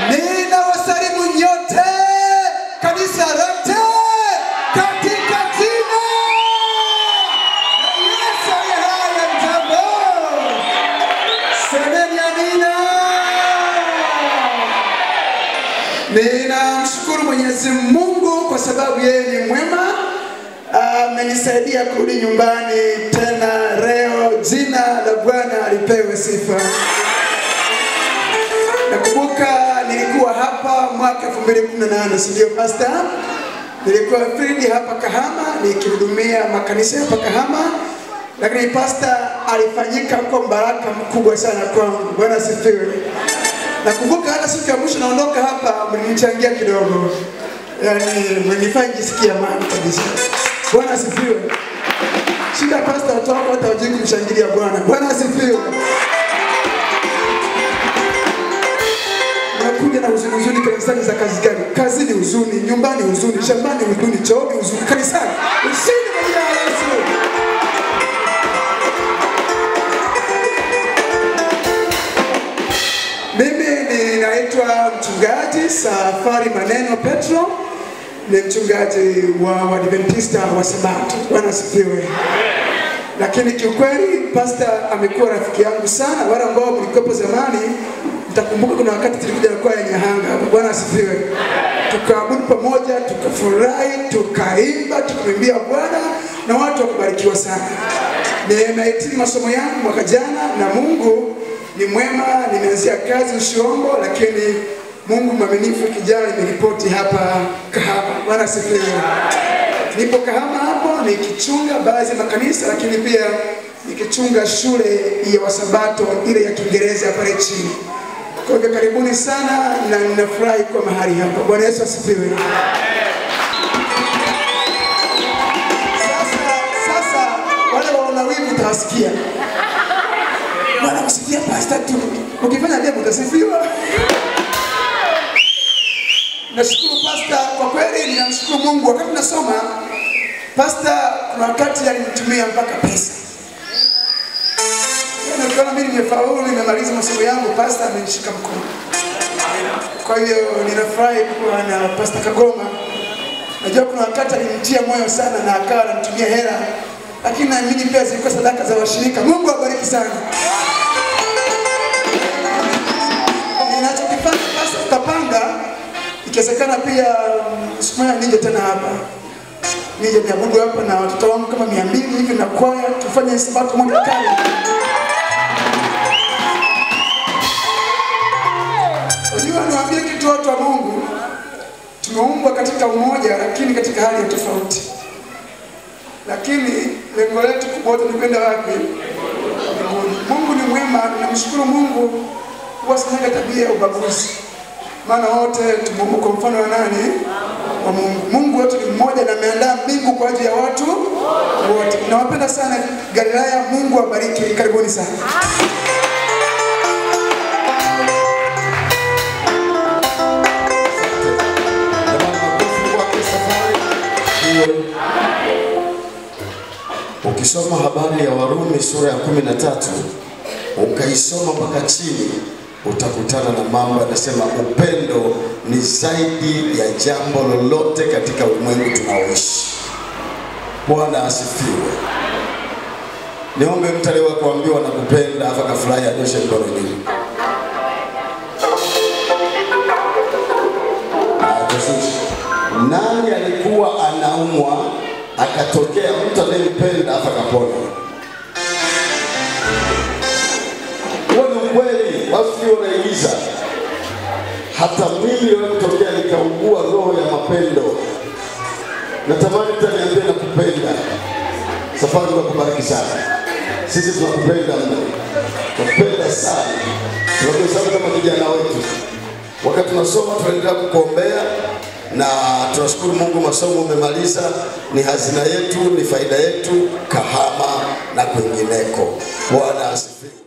Ninawasalimu nyote kanisa lote katika jina la Yesu aliye hai na mtambo. Semeni amina. Ninamshukuru Mwenyezi Mungu kwa sababu yeye ni mwema. Amenisaidia kurudi nyumbani tena leo. Jina la Bwana alipewe sifa. Nakumbuka nilikuwa hapa mwaka 2018, si ndio pastor? Nilikuwa field hapa Kahama nikihudumia makanisa hapa Kahama, lakini pastor alifanyika kwa baraka mkubwa sana kwangu. Bwana asifiwe. Nakumbuka hata siku ya mwisho naondoka hapa, mlinichangia kidogo, yaani mlinifanya nijisikie amani kabisa. Bwana asifiwe. Shida pastor, watu wako hata hawajui kumshangilia Bwana. Bwana asifiwe. unakuja na huzuni huzuni kanisani za kazi gani? Kazini huzuni, nyumbani huzuni, shambani huzuni, chooni huzuni, kanisani ushindi kwa jina la Yesu. Mimi ninaitwa mchungaji Safari Maneno Petro, ni mchungaji wa Waadventista wa Sabato. Bwana asifiwe. Lakini kiukweli pastor amekuwa rafiki yangu sana. Wale ambao mlikuwepo zamani mtakumbuka kuna wakati tulikuja na kwaya ya Nyahanga hapa. Bwana asifiwe. Tukaabudu pamoja, tukafurahi, tukaimba, tukamwimbia Bwana na watu wakabarikiwa sana. Nimehitimu masomo yangu mwaka jana na Mungu ni mwema. Nimeanzia kazi Ushirombo, lakini Mungu mwaminifu, kijana nimeripoti hapa Kahama. Bwana asifiwe. Nipo Kahama hapo nikichunga baadhi ya makanisa, lakini pia nikichunga shule ya Wasabato ile ya Kiingereza pale chini. Kwa hivyo karibuni sana na ninafurahi kwa mahali hapa. Bwana Yesu asifiwe. Sasa, sasa wale waona wivu utawasikia. Bwana kusikia pasta tu. Ukifanya jambo utasifiwa. Nashukuru pasta, kwa kweli ninamshukuru Mungu. Wakati nasoma pasta, kuna wakati alinitumia mpaka pesa nikiona mimi nimefaulu, nimemaliza masomo yangu, pasta amenishika mkono. Kwa hiyo ninafurahi kuwa na pasta Kagoma. Najua kuna wakati alinitia moyo sana na akawa ananitumia hela, lakini naamini pia zilikuwa sadaka za washirika. Mungu awabariki sana. Ninachokifanya pasta, tutapanga ikiwezekana pia mm, siku moja nije tena hapa nije niabudu hapa na watoto wangu kama mia mbili hivi na kwaya, tufanye sabato moja kali. Unajua, niwaambie kitu watu wa Mungu, tumeumbwa katika umoja, lakini katika hali ya tofauti. Lakini lengo letu kubwa wote ni kwenda wapi? Mbinguni. Mungu ni mwema, namshukuru Mungu, huwa sinaga tabia ya ubaguzi, maana wote tumeumbwa kwa mfano wa nani? Wa Mungu. Mungu wetu ni mmoja na ameandaa mbingu kwa ajili ya watu wote. Nawapenda sana Galilaya, Mungu awabariki, karibuni sana. Jamani, makofi kwake Safari. Hiyo. Ukisoma habari ya Warumi sura ya kumi na tatu ukaisoma mpaka chini utakutana na mambo yanasema upendo ni zaidi ya jambo lolote katika ulimwengu tunaoishi. Bwana asifiwe. Niombe mtu aliyewahi kuambiwa na kupenda afa kafurahi anyoshe mkono juu. Atushushe. Nani alikuwa anaumwa akatokea mtu anayempenda afa kapona? Huo ni ukweli, watu sio wanaigiza. Hata mimi leo kutokea nikaugua roho ya mapendo. Natamani mtu aniambie nakupenda. Safari tunakubariki sana. Sisi tunakupenda mno, tunakupenda sana, tunakuhesabu kama kijana wetu wakati tunasoma tunaendelea kukuombea na tunashukuru Mungu, masomo umemaliza, ni hazina yetu, ni faida yetu Kahama na kwingineko. Bwana asifiwe.